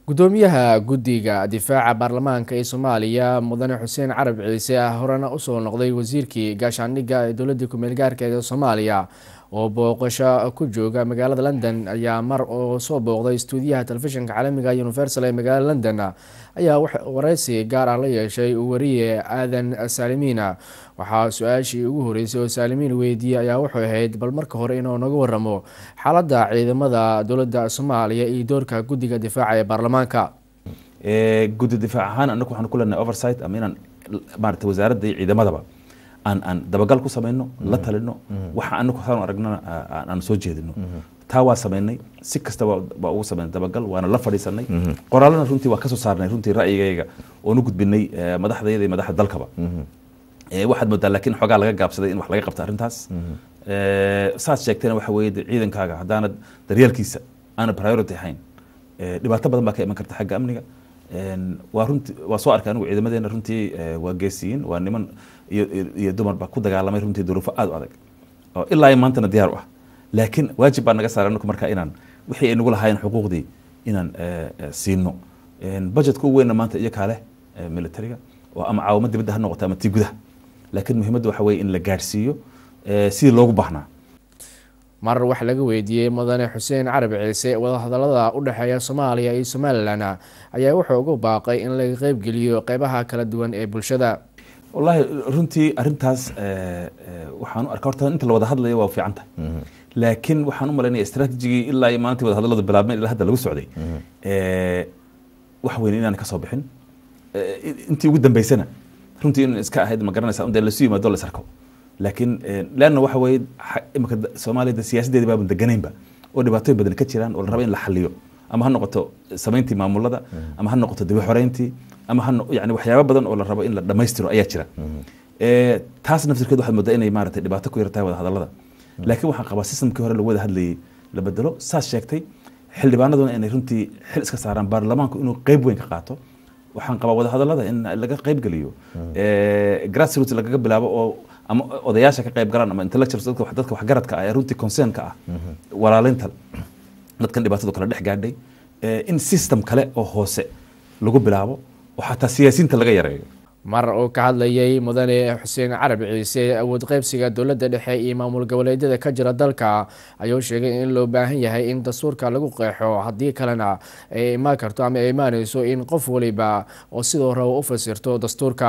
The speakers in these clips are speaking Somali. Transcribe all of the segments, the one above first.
gudoomiyaha guddiga difaaca baarlamaanka ee soomaaliya mudane xuseen carab ciise ah horena usoo noqday wasiirkii gaashaandhigga ee dowladii ku-meel gaarkeed ee soomaaliya oo booqasho ku jooga magaalada london ayaa mar oo soo booqday stuudiyaha telefishinka caalamiga universal ee magaalada london ayaa wareysi gaar ah la yeeshay wariye aadan saalimiina waxaa su-aashii ugu horeysay oo saalimiin weydiiyey ayaa wuxuu ahayd bal marka hore inuu naga waramo xaaladda ciidamada dowladda soomaaliya iyo doorka guddiga difaaca ee baarlamaanka guddi difaac ahaan anagu waxaan ku leenahay oversight ama inaan maarata wasaaradda iyo ciidamadaba aan aan dabagal ku samayno la talino waxa anagu saan aragnana aan soo jeedino taa waa samaynay si kasta waa ugu samaynay dabagal waana la fadhiisanay qoraalana runtii waa kasoo saarnay runtii ra'yigayga oonu gudbinay madaxdayada iyo madaxda dalkaba waxaad moodaa laakiin xoogaa laga gaabsaday in wax laga qabta arrintaas saad sheegtayna waxa weeye ciidankaaga haddaanad daryeelkiisa aana priority ahayn dhibaato badan baa ka iman karta xagga amniga waa runti waa soo arkay anigu ciidamadeena runtii waa geesiyiin waa niman iyo iyo dumarba ku dagaalamay runtii duruufo aad u adag oo ilaa iyo maantana diyaar u ah laakiin waajib baa naga saaray anagu marka inaan wixii ay nagu lahaayeen xuquuqdii inaan siino budgetka ugu weynna maanta iyo kaale militariga oo ama caawimo dibadda ha noqoto ama tii gudaha laakiin muhiimadda waxa weye in la gaadhsiiyo sidii loogu baahnaa mar wax laga weydiiyey mudane xuseen carab ciise wadahadalada u dhexeeya soomaaliya iyo somalilan ayaa wuxuu ugu baaqay in laga qeybgeliyo qeybaha kala duwan ee bulshada wallaahi runtii arrintaas waxaan u arkaa horta inta la wada hadlayo waa fiican tahay laakiin waxaan u malaynaya istraatijigii ilaa iyo maalintii wada hadalladu bilaabmeen ilaa hadda lagu socday wax weyn inaan kasoo bixin intii ugu dambeysana runtii in iska ahayd ma garanaysa undee lasu yimaado la sarko laakiin leanna waxa weeye imika soomaaliyada siyaasaddeedi baaban deganaynba oo dhibaatooyin badan ka jiraan oo la raba in la xaliyo ama ha noqoto samayntii maamulada ama ha noqoto dibi xoreyntii ama ha yani waxyaaba badan oo la rabo in la dhammaystiro ayaa jira taas naftirkeed waxaad moodaa inay maaragtay dhibaato ku yartahay wada hadallada laakiin waxaan qabaa systemkii hore lagu wada hadlayay la bedelo saas sheegtay xildhibaanaduna inay runtii xil iska saaraan baarlamaanku inuu qeyb weyn ka qaato waxaan qabaa wada hadallada in laga qeyb geliyo grassroots lagaga bilaabo oo ama odayaasha ka qayb galaan ama intellectuals dadka dadka waxgaradka ah ee runtii concernka ah walaalaynta dadkan dhibaatadu kala dhex gaadhay in system kale oo hoose lagu bilaabo oo xataa siyaasiyiinta laga yareeyo mar uu ka hadlayay mudane xuseen carab ciise awood qeybsiga dowladda dhexe iyo maamul goboleedyada ka jira dalka ayuu sheegay in loo baahan yahay in dastuurka lagu qeexo haddii kalena ay imaan karto ama ay imaaneyso in qof waliba oo sidoo raba u fasirto dastuurka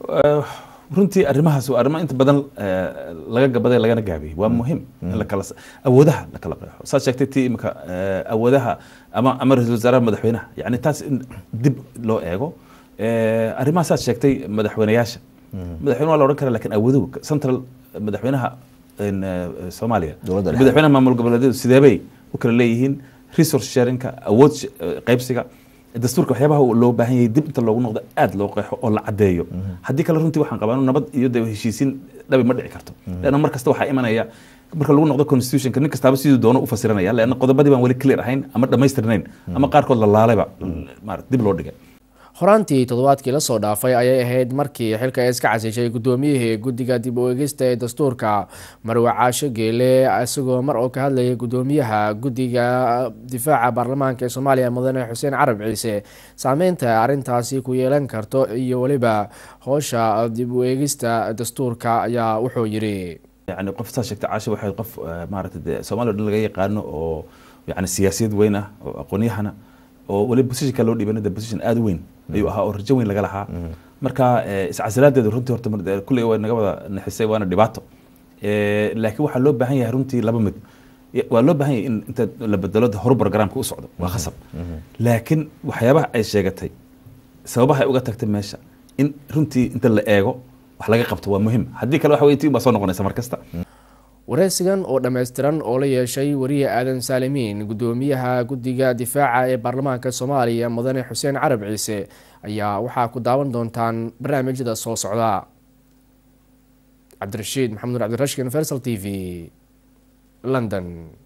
runtii arrimahaas waa arrimo inta badan laga gabaday lagana gaabiyey waa muhiim in lakala awoodaha la kala qeexo saad sheegtay tii imika awoodaha ama ama ra-isul wasaaraha madaxweynaha yani taas in dib loo eego arrimaha saad sheegtay madaxweyneyaasha madaxweyne waa la odhan kara lakin awooduhu central madaxweynaha soomaaliya madaxweynaha maamul goboleedyadu sideebay u kala leeyihiin resource sharinka awood qeybsiga dastuurka waxyaabaha loo baahan yahay dib inta loogu noqdo aad loo qeexo oo la caddeeyo haddii kale runtii waxaan qabaa nabad iyo de heshiisiin dhabi ma dhici karto leanna mar kasta waxaa imanaya marka lagu noqdo constitutionka nin kastaaba siduu doono u fasiranaya leanna qodobadii baan weli clear ahayn ama dhammaystirnayn ama qaarkood la laalayba marat dib loo dhigay horaantii toddobaadkii lasoo dhaafay ayay ahayd markii xilka ay iska casishay gudoomiyihii guddiga dib u egista ee dastuurka marwe caasho geele isagoo mar oo ka hadlayay gudoomiyaha guddiga difaaca baarlamaanka ee soomaaliya mudane xuseen carab ciise saameynta arrintaasi ku yeelan karto iyo weliba howsha dib u eegista dastuurka ayaa wuxuu yidhi yani qof saa sheegta caasho waxay qof maarata de soomaliya o dhan laga yaqaano oo yani siyaasiyad weyn ah oo aqoonyahana oo weliba positionka loo dhiibana de position aada u weyn ayuu ahaa oo rajo weyn laga lahaa marka iscasilaadeedu runtii horta kulley way naga wada naxisay waana dhibaato laakiin waxaa loo baahan yahay runtii laba mid waa loo baahan yahay in inta la bedelo horu programka u socdo waa khasab laakiin waxyaabaha ay sheegatay sababaha ay uga tagtay meesha in runtii inta la eego wax laga qabto waa muhiim haddii kale waxa wey tii baa soo noqonaysa mar kasta wareysigan oo dhammaystiran oo la yeeshay wariye aadan saalimiin gudoomiyaha guddiga difaaca ee baarlamaanka soomaaliya mudane xuseen carab ciise ayaa waxaa ku daawan doontaan barnaamijyada soo socda cabdirashiid maxamed nur cabdirashid universal t v london